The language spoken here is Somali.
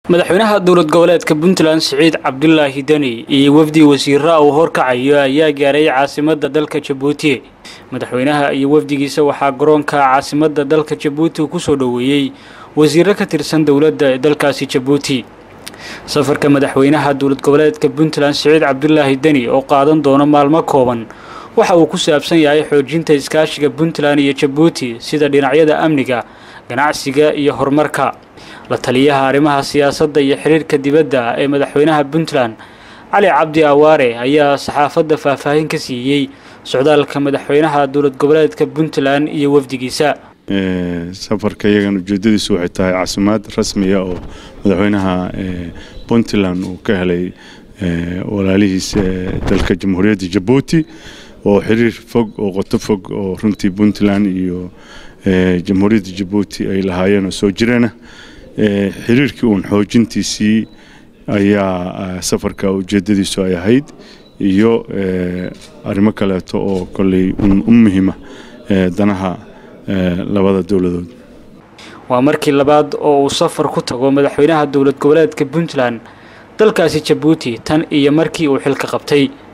madaxweynaha dowlad goboleedka puntland siciid cabdulaahi deni iyo wafdi wasiira uu horkacayo ayaa gaaray caasimada dalka jabuuti madaxweynaha iyo wafdigiisa waxaa garoonka caasimada dalka jabuuti kusoo dhoweeyey wasiiro ka tirsan dowladda ee dalkaasi jabuuti safarka madaxweynaha dowlad goboleedka puntland siciid cabdulaahi deni oo qaadan doono maalmo kooban waxa uu ku saabsan yahay xoojinta iskaashiga puntland iyo jabuuti sida dhinacyada amniga ganacsiga iyo horumarka la taliyaha arrimaha siyaasadda iyo xiriirka dibadda ee madaxweynaha puntland cali cabdi awaare ayaa saxaafadda faahfaahin ka siiyey socdaalka madaxweynaha dowlad goboleedka puntland iyo wafdigiisa safarka iyagan ujeedadiisu waxay tahay caasimad rasmiya oo madaxweynaha puntland uu ka helay walaalihiisa dalka jamhuuriyadda jabuuti oo xiriir fog oo qoto fog oo runtii puntland iyo jamhuuriyadda jabuuti ay lahaayeen oo soo jireena xiriirkii uun xoojintiisii ayaa safarka ujeedadiisu ay ahayd iyo arrimo kaleeto oo kolley u muhiima danaha labada dowladood waa markii labaad oo uu safar ku tago madaxweynaha dowlad goboleedka puntland dalkaasi jabuuti tan iyo markii uu xilka qabtay